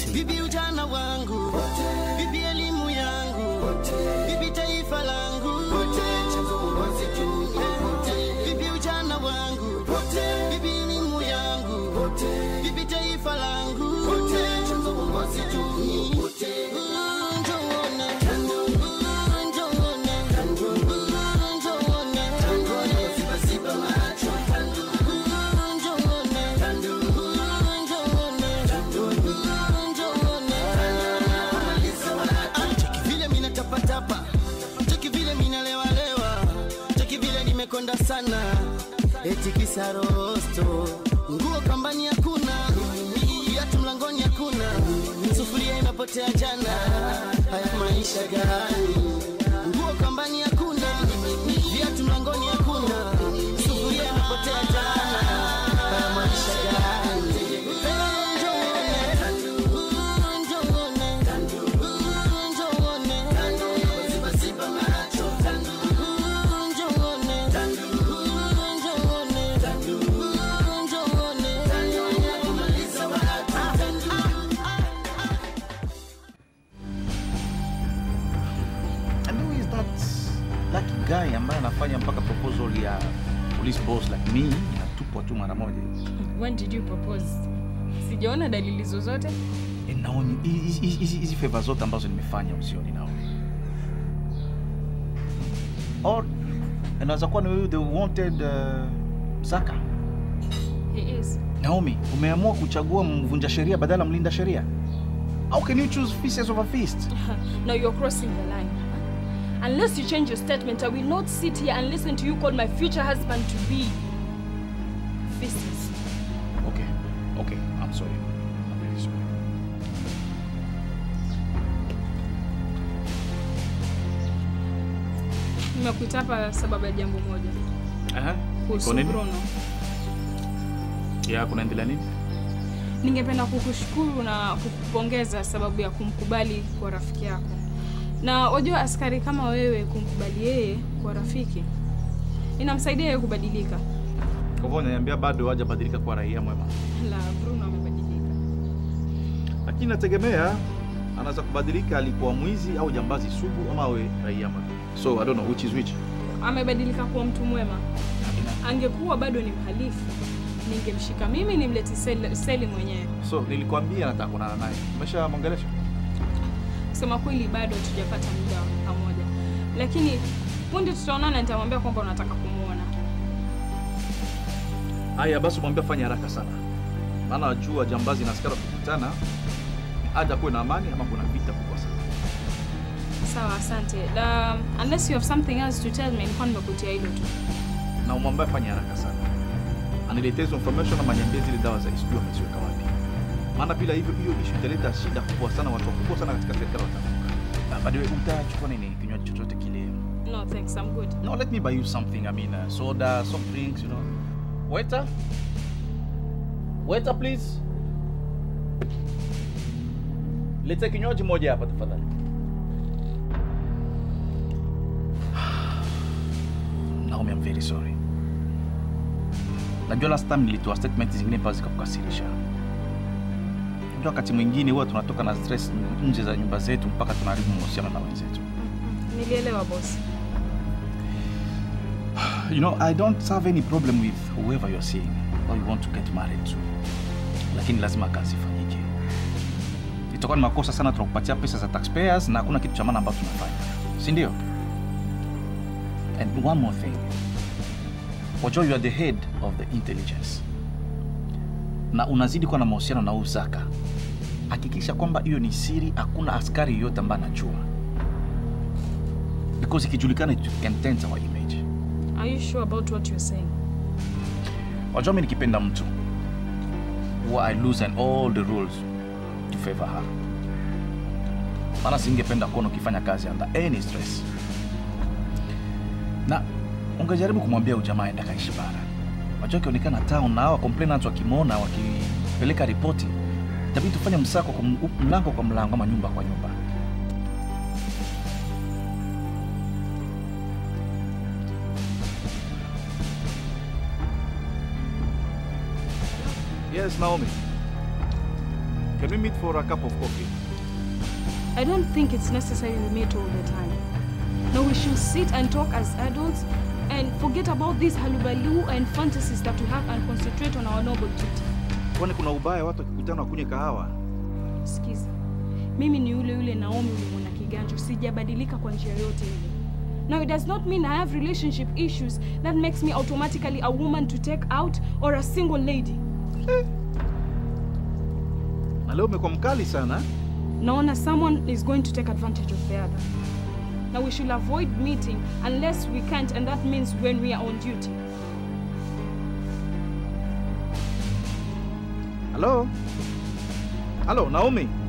vipi ujana wangu, vipi elimu yangu, vipi taifa langu, Eh, vipi ujana wangu, vipi elimu yangu, vipi taifa langu, Mm, njoone, Mm, njoone, Mm, njoone, ziba macho, Mm, njoone, Mm, njoone, cheki vile mina tapatapa cheki vile minalewalewa cheki vile nimekonda sana eti kisarosto nguo kambani hakuna viatu mlangoni hakuna sufuria imepotea jana haya maisha gani nguo kambani hakuna viatu mlangoni hakuna sufuria imepotea jana haya maisha gani And who is that lucky guy ambaye anafanya mpaka proposal ya police boss like me inatupwa tu mara moja When did you propose? Sijaona dalili zozote. Eh, Naomi, hizi- hizi hizi- hizi favor zote ambazo nimefanya usioni Naomi. Or inaweza kuwa ni wewe the wanted uh, Zaka. He is. Naomi, umeamua kuchagua mvunja sheria badala ya mlinda sheria. How can you choose feces over feast? Now you're crossing the line. Unless you change your statement, I will not sit here and listen to you call my future husband to be. Feces. Okay, okay, I'm sorry. I'm really sorry. Nimekuita hapa sababu ya jambo moja. Aha. Kuhusu Iko nini? Bruno. Ya, kunaendelea nini? Ningependa kukushukuru na kukupongeza sababu ya kumkubali kwa rafiki yako. Na wajua askari kama wewe kumkubali yeye kwa rafiki inamsaidia yeye kubadilika. Kwa hivyo unaniambia bado hajabadilika kwa raia mwema. La, Bruno amebadilika. Lakini nategemea anaweza kubadilika alikuwa mwizi au jambazi sugu ama awe raia mwema. So I don't know which is which. Amebadilika kuwa mtu mwema. Angekuwa bado ni mhalifu, ningemshika mimi nimlete seli, seli mwenyewe. So nilikwambia nataka kuonana naye. Umeshamwongelesha? Kusema kweli, bado hatujapata muda wa pamoja, lakini punde tutaonana, nitamwambia kwamba unataka kumwona. Haya basi mwambie fanya haraka sana. Maana najua jambazi na askari wakikutana hata kuwe na amani ama kuna vita kubwa sana. Sawa, asante. La, unless you have something else to tell me, nilikuwa nimekutia hilo tu. Na umwambie fanya haraka sana. Aniletee hizo information ama niambie zile dawa za sijui ameziweka wapi. Maana bila hivyo hiyo issue italeta shida kubwa sana, watu wakubwa sana katika serikali watavuka. Na by the way, utachukua nini kinywaji chochote kile? No, thanks, I'm good. No, let me buy you something. I mean, uh, soda, soft drinks, you know. Waiter? Waiter, please. Leta kinywaji moja hapa tafadhali. Naomi, I'm very sorry. Najua last time nilitoa statement zingine ambazo zikakukasirisha. Unajua wakati mwingine huwa tunatoka na stress nje za nyumba zetu mpaka tunaharibu mahusiano na wenzetu. Nilielewa boss. You know, I don't have any problem with whoever you're seeing or you want to get married to. Lakini lazima kazi ifanyike. Itakuwa ni makosa sana tunakupatia pesa za taxpayers na hakuna kitu cha maana ambacho tunafanya. Si ndio? And one more thing. Wajua you are the head of the intelligence. Na unazidi kuwa na mahusiano na Uzaka. Hakikisha kwamba hiyo ni siri, hakuna askari yoyote ambaye anajua. Because ikijulikana it can taint our image. Are you sure about what you're saying? Wajua mi nikipenda mtu huwa I loosen all the rules to favor her. Maana singependa kuona ukifanya kazi under any stress, na ungejaribu kumwambia ujamaa aenda kaishi bara. Wajua akionekana town na hawa complainants wakimwona wakipeleka ripoti, itabidi tufanye msako kwa m- mlango kwa mlango ama nyumba kwa nyumba. Yes, Naomi. Can we meet for a cup of coffee? I don't think it's necessary we meet all the time. No, we should sit and talk as adults and forget about these halubalu and fantasies that we have and concentrate on our noble duty. Kwani kuna ubaya watu wakikutana wakunywe kahawa? Sikiza, mimi ni yule yule Naomi ulimwona kiganjo, sijabadilika kwa njia yote ile. Now it does not mean I have relationship issues that makes me automatically a woman to take out or a single lady. Na leo umekuwa mkali sana. Naona someone is going to take advantage of the other. Now we should avoid meeting unless we can't and that means when we are on duty. Halo? Halo, Naomi?